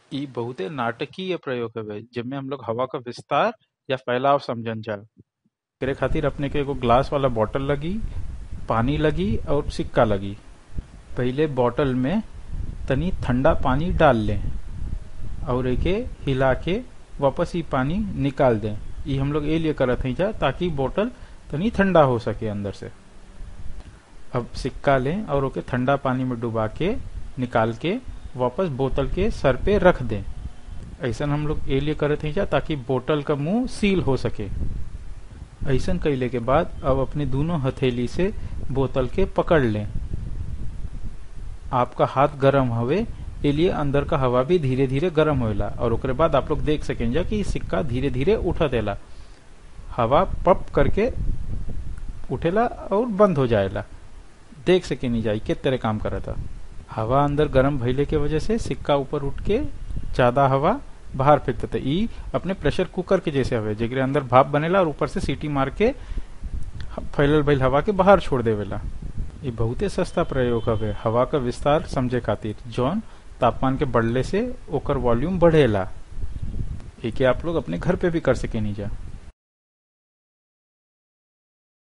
इ बहुते नाटकीय प्रयोग हवे जेमे हम लोग हवा का विस्तार या फैलाव समझन जा एकरे खातिर अपने के एगो ग्लास वाला बॉटल लगी पानी लगी और सिक्का लगी पहिले बॉटल में तनी ठंडा पानी डाल लें और एके हिला के वापस ही पानी निकाल दें ये हम लोग ये लिए करत हैं जा ताकि बोतल तनी ठंडा हो सके अंदर से अब सिक्का लें और ओके ठंडा पानी में डुबा के निकाल के वापस बोतल के सर पे रख दें ऐसा हम लोग ये लिए करत हैं जा ताकि बोतल का मुंह सील हो सके ऐसा कैले के बाद अब अपने दोनों हथेली से बोतल के पकड़ लें आपका हाथ गर्म हवे ए लिए अंदर का हवा भी धीरे धीरे गर्म होएला और ओकरे बाद आप लोग देख सकेंगे कि सिक्का धीरे धीरे उठा देला हवा पप करके उठेला और बंद हो जाएला देख सके नहीं जाई के तरह काम करा था हवा अंदर गर्म भइले के वजह से सिक्का ऊपर उठ के ज्यादा हवा बाहर फेंकता था ई अपने प्रेशर कुकर के जैसे हवे जेकरे अंदर भाप बनेला और ऊपर से सीटी मार के फैलल भइल हवा के बाहर छोड़ देवेला ये बहुते सस्ता प्रयोग हवे हवा का विस्तार समझे खातिर जौन तापमान के बढ़ले से ओकर वॉल्यूम बढ़ेला एके आप लोग अपने घर पे भी कर सके नहीं जा